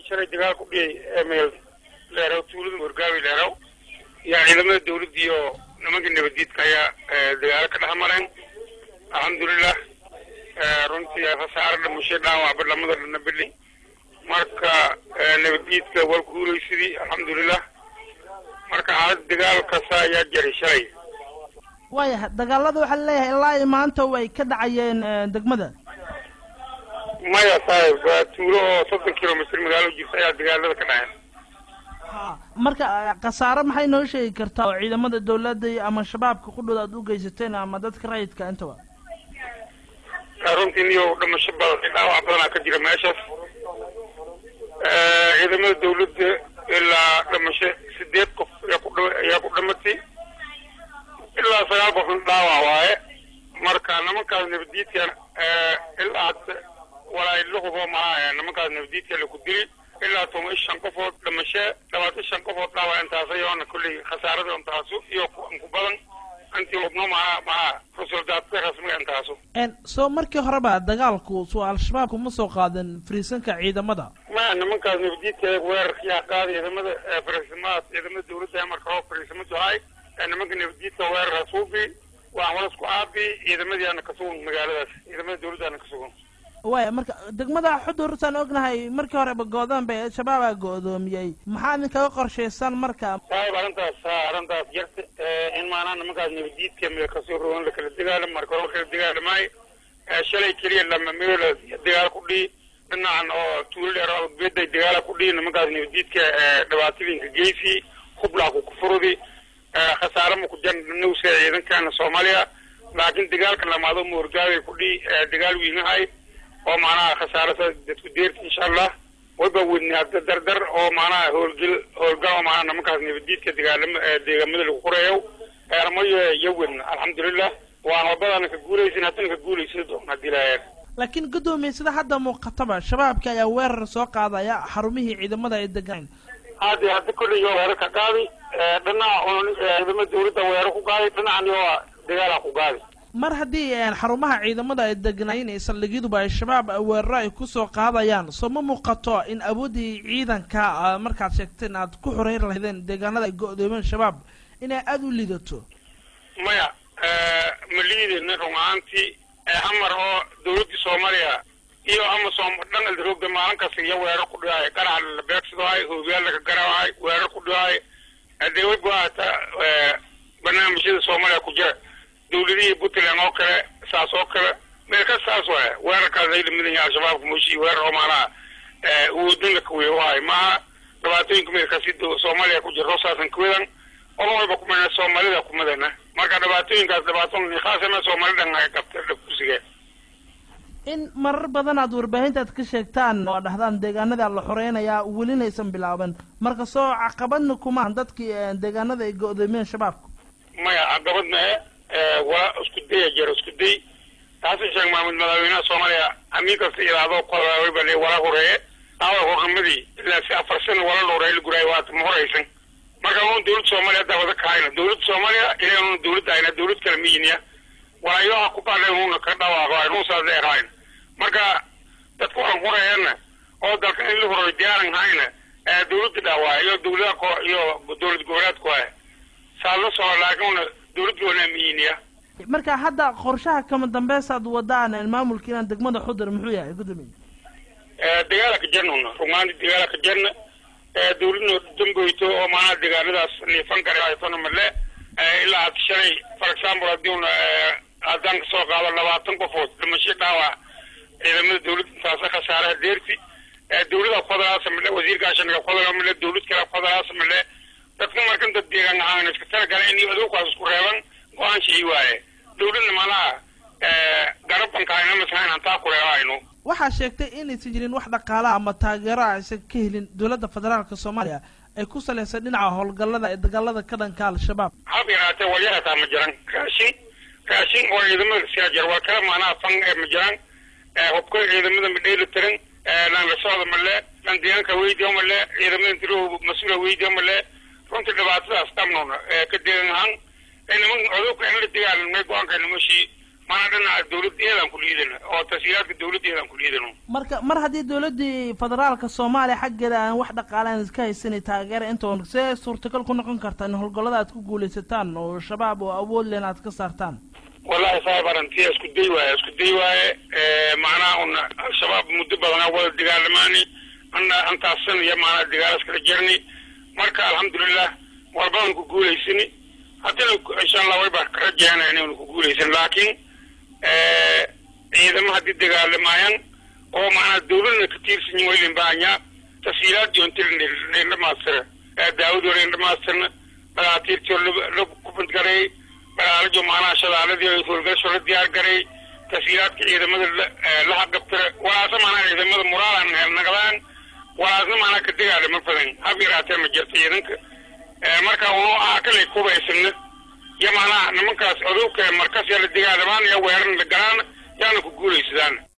shalay dagaal ku dhiyay meel leeraw tuulada morgaawi leeraw yaa ciidamada dawladda iyo nimankii nabaddiidka ayaa dagaalo ka dhex mareen alxamdulilah runtii khasaare dhimashay dhaawacba lamada dhana beli marka nabaddiidka waa guulaysadii alxamdulilah marka xaalad dagaal kasta ayaa jaray shalay waayahay dagaalada waxaa laleeyahay ilaa iyo maanta way ka dhacayeen degmada maya saaxib waa tuulo oo soddon kilomitr magaalo jirta ayaa dagaalada ka dhaceen ha marka khasaare maxay noo sheegi kartaa oo ciidamada dawladda ama shabaabka qudhooda aad u geysateen ama dadka rayidka intaba runtii niyo dhimasho badan dhaawac badanaa ka jira meeshaas ciidamada dawladda ilaa dhimasho sideed qof ayaa ku ayaa ku dhimatay ilaa sagaal qofna dhaawac waaye marka nimankaas nabaddiidkan ilaa walaa la hubo maaha nimankaas nabaddiidka laku dili ilaa toban iyo shan qofood dhimasho labaatan shan qofood dhaawac intaas ayoona kolley khasaarada intaasu iyo ku badan intii hubno maha maha rusuldaadka rasmiga intaasu soo markii horeba dagaalku soo al-shabaab kuma soo qaadan fariisanka ciidamada ma nimankaas nabaddiidka weerarkiyaa qaada ciidamada fariisamaad ciidamada dawladda marka hoo fariisama jahay nimanka nabaddiidka weerar hasuubi waan walas ku aabi ciidamadiiana ka sugan magaaladaas ciidamada dawladdaana ka sugan waaya marka degmada xudurtaan ognahay markii horeba go-daan bay al-shabaabaa go-doomiyey maxaa idin kaga qorshaysan marka saahib arrintaas arrintaas jarta in maanaa nimankaas nabaddiidka meel kasoo rogan lakala dagaalam marka hore lakala dagaalamaayo shalay keliya lama meel dagaal ku dhii dhinacan oo tuulo dheer oo beeday dagaala ku dhii nimankaas nabaddiidka dhibaatooyinka geysi hublaa ku kufurudi khasaare ma ku jan nowsa ciidankaana soomaaliya laakiin dagaalka lamaado moorgaabay ku dhii dagaal wiinahay oo macnaha khasaarasa dadku deerta insha allah wayba wedni hadda dardar oo macnaha howlgel howlgal oo macnaha nimankaas nabaddiidka dagaalama deegaamada lagu qoreeyo eermayo iyo wedna alxamdulilah waan wadadana ka guulaysin haddana ka guulaysa doona hadii lahayaa laakiin guddoomiye sida hadda muuqataba shabaabka ayaa weerar soo qaadaya xarumihii ciidamada ay degaan hadde hadda kolley yoo weerar ka qaadi dhinaca ciidamada dawladda weerar ku qaadi dhinacan yoo dagaala ku qaadi mar haddii xarumaha ciidamada ay degnaayeen ee saldhigyaduba ay shabaab weeraro ay kusoo qaadayaan soo ma muuqato in awooddii ciidanka markaad sheegteen aad ku xoreyn lahaydeen deegaanada ay go-doomeen shabaab inay aada u liidato maya ma liideyna run ahaantii hamar oo dawladdii soomaaliya iyo amasom dhan aldarooga maalin kasta iyo weerar ku dhigaay qarax la beegsadaayo hoobiyaal laga garaawaay weerar ku dhigaay dee wayba hata barnaamijyada soomaaliya ku jira dawladihii puntland oo kale saas oo kale meel ka saas waay weerarkaas ay lamidan yahay al-shabaabka mooshi weerar oo maanaha uwoodin la kaweyo wahay maaha dhibaatooyinka meelkaasi soomaaliya ku jira roosaasan kawedan ola wayba kumana soomaalida kumadana marka dhibaatooyinkaas dhibaato nikhaasana soomalidan ay qabta kursigee in marar badan aad warbaahinta aad ka sheegtaan oo dhahdaan deegaanada la xoreynayaa welinaysan bilaaban marka soo caqabadna kumaan dadkii deegaanada ay go-doomiyeen shabaabka maya caqabad mae waa isku daya jira isku day xasan sheekh maxamed madaxweynaha soomaaliya amiin kasta ilaado kolwayba le wala horeeye awa hornimadii ilaa si afar sana wala la horeeye la guraayo waata ma horeysan marka un dawladda soomaaliya haddaa wada kahayna dawladda soomaaliya ilaa una dawladda ayna dawlad kale miyiniya walaayoha ku baadhay una ka dhawaaqo aynu saas dheerahayn marka dadka waxaan horeeyana oo dalka in la horeeyo diyaaran hayna dawladda dhaawaa iyo dawladaha ko iyo dawlad goboleedku ah saas la soo laakiin una dawladda wana miyiniya marka hadda qorshaha kama dambeysaad wadaan maamulka inaan degmada xudur muxuu yahay gudoomiye dagaala ka jarna una rumaanti dagaala ka jarna dawladna damboyto oo maanaha deegaanadaas niifan kara haytona male ilaa had shalay for example haddii una haddaan kasoo qaado labaatan qofood dhimasho dhaawac ciidamada dawladda intaasa khasaaraha deerti dawlada fadalaasa male wasiirka ashaniga fadala male dawlad kale fadalaasa male dadka markan dad deegaan ahaan iska talagala in aduukaas isku reeban go-aan shii waaye dawladna malaha garabankaaynamashayn hantaa ku reebaayno waxaa sheegtay inaysan jirin wax dhaqaala ama taageero a aysan ka helin dowladda federaalka soomaaliya ay ku salaysan dhinaca howlgallada ee dagaalada ka dhanka al-shabaab hab yaraatee walyahataa ma jiran raashin raashin oo ciidamada siyaa jira waa kala maanaha fan ee ma jiraan hubka ciidamada ma dheeli tirin lan la socda male lan deegaanka weydiya male ciidamada tiro mas-uula weydiya male runtii dhibaatadaas dhamnoona ka deegan ahaan niman codobka in la dagaalamnay go-aanka nimashii maanaa dhinaca dawladdeedaan ku liidana oo tashiilaadka dawladdeedaan ku liidano marka mar haddii dawladdii federaalka soomaaliya xaggeeda aan wax dhaqaale aan iska haysanay taageera intoon see suurtagal ku noqon karta in howlgallada aad ku guulaysataan oo shabaab oo awood len aad ka saartaan wallahi saab arantiya isku day waaye isku day waaye macnaha una al-shabaab muddo badanaa wada dagaalamaani ana antaasan iyo maanaa dagaalas kala jerni marka alxamdulilah walbadan ku guulaysani haddana insha allah way baa ka rajaynaya inaynu ku guulaysan laakiin ciidamo haddii dagaalamaayaan oo macnaha dawladna ka tiirsan yihin waylin bahanyaa tasiilaadii on tiri dhamaastira daawadii hore dhamaastirna dhakaatiirtii la kubadgareey dhagaalajo macnaha shadaaladii howlgasho la diyaar gareey tasiilaadka ciidamada la haqabtira walaasa macnaha ciidamada muraalan naqdaan walaasna macnaha ka dagaalama badan hab yaraatee ma jirto ciidanka marka unu aha kalay kubaysana iyo macnaha nimankaas odowka markas yaa la dagaalamaan iyo weeran la galaan yaana ku guulaysadaan